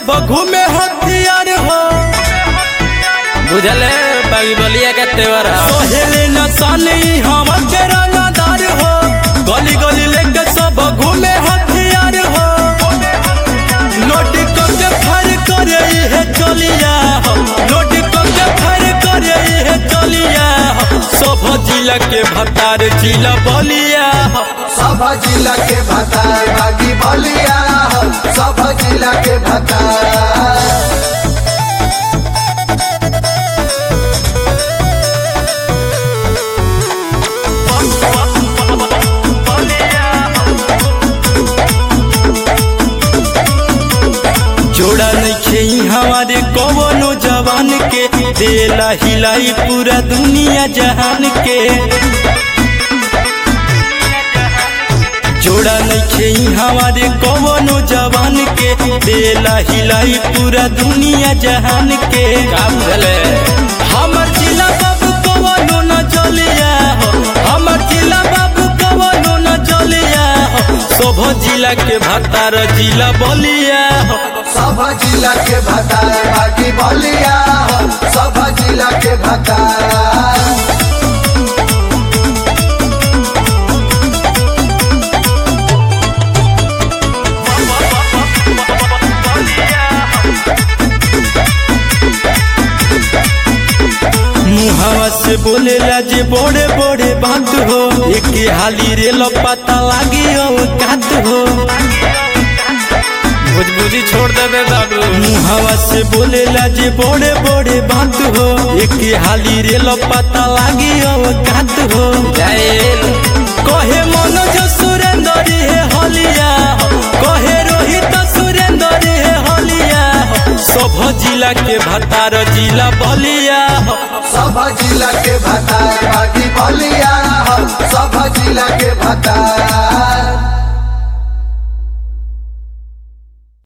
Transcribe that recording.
सब घूमे हथियार हो बुझले बागी बलिया के तेवर सोहेले नसानी हम के रंगदार हो गली गली लेके सब घूमे हथियार हो नोट के फर करे है चलिया हो नोट के फर करे है चलिया हो सब जिला के भतार जिला बलिया हो सब जिला के भतार बागी बलिया हो सब जिला के भतार जोड़ा नहीं हमारे कवनो जवान के देला हिलाई पूरा दुनिया जहान के जोड़ा नहीं हमारे कवनो जवान के देला हिलाई पूरा दुनिया जहान के का बुझले हमर जिला बाबू कवनो न चलिया हो हमर जिला बाबू कवनो न चलिया हो शोभ जिला के भतार जिला बलिया हो सब जिला के भतार बागी बलिया हो सब जिला के भतार मुहावा से बोलेला जे बड़े बड़े बात हो एक हाली रे पता लागी कात हो भुजबुजी छोड़ देबे बाबू मुहावा से बोलेला जे बड़े बड़े बात हो एक हाली रे पता लागी कात हो जाइल कहे मनोज सुरेंद्र हे हलिया हो कहे रोहित सुरेंद्र हे हलिया हो सब जिला के भतार जिला बलिया हो सब जिला के भतार बागी बलिया हो सब जिला के भतार